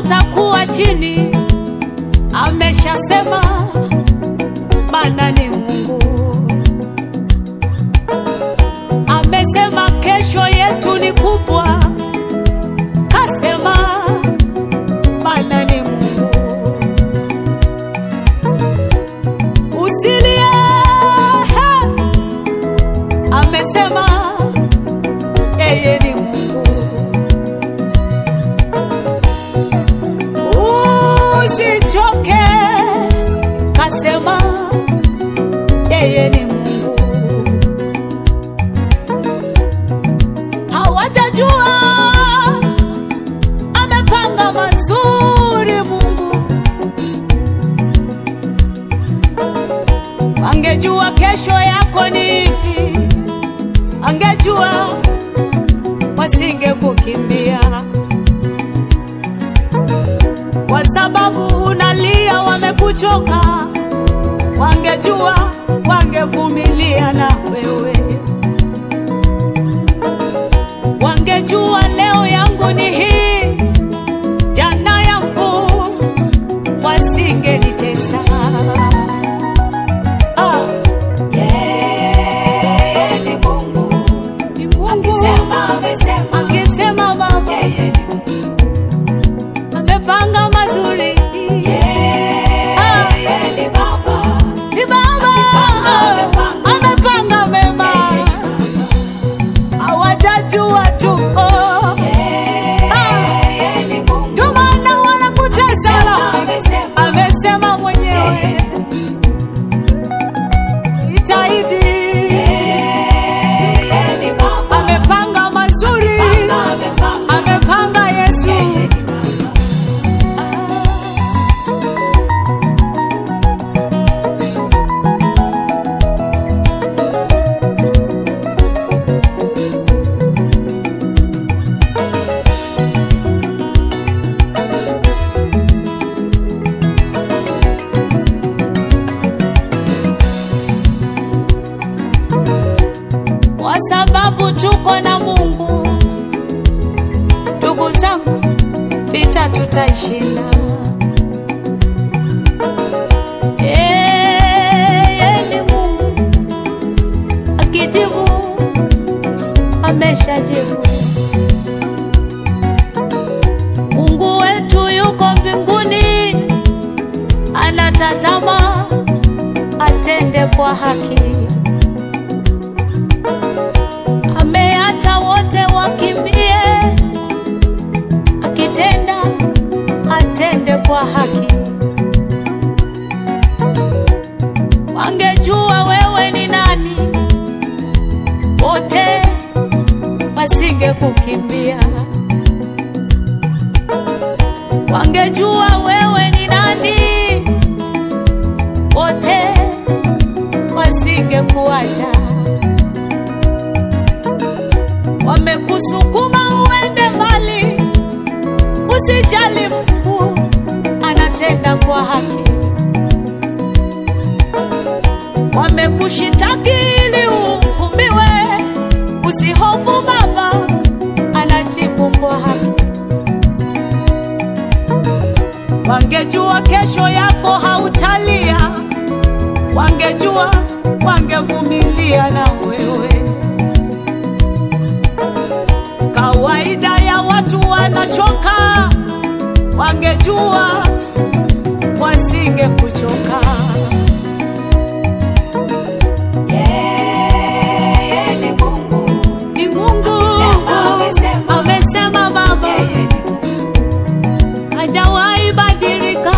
hawatakuwa chini, ameshasema Bwana ni Mungu. Amesema kesho yetu ni kubwa, kasema Bwana ni Mungu. Usilie, he, amesema yeye ni Mungu. Usichoke, kasema yeye ni Mungu. Hawajajua amepanga mazuri Mungu. Angejua kesho yako ni ipi, angejua wasingekukimbia kwa sababu unalia, wamekuchoka. Wangejua wangevumilia na wewe, wangejua leo yangu ni hii, jana yangu, wasingenitesa. Ah, Yeye ni Mungu. ni Mungu Akisema, amesema. akisema Baba Yeye ni Mungu. amepanga mazuri, Yeye ni Baba. ni Baba Amepanga, amepanga mema, hawajajua tu oh. Yeye ni Mungu. Ndio maana wanakutesa, Amesema. amesema mwenyewe itaidi, Yeye ni Baba. amepanga mazuri, Amepanga. amepanga Yesu. Yeye ni Baba. kwa sababu tuko na Mungu. Ndugu zangu, vita tutashinda. Yeye ni Mungu, akijibu ameshajibu. Mungu wetu yuko mbinguni, anatazama atende kwa haki. ameacha wote wakimbie, akitenda atende kwa haki. Wangejua wewe ni nani, wote wasingekukimbia. Wangejua wewe ni nani, wote wasingekuacha wamekusukuma uende mbali, usijali, Mungu anatenda kwa haki. Wamekushitaki ili uhukumiwe, usihofu, Baba anajibu kwa haki. Wangejua kesho yako hautalia, wangejua wangevumilia na wewe kawaida ya watu wanachoka, wangejua wasingekuchoka. Yeye ni Mungu. Ni Mungu Amesema, amesema. amesema, Baba Yeye ni Mungu. hajawahi badilika,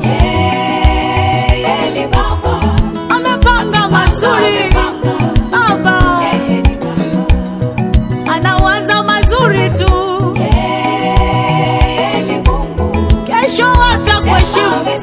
Yeye ni Baba. amepanga mazuri. Amepanga. Baba Yeye ni Baba. anawaza mazuri tu, Yeye ni Mungu. kesho watakuheshimu.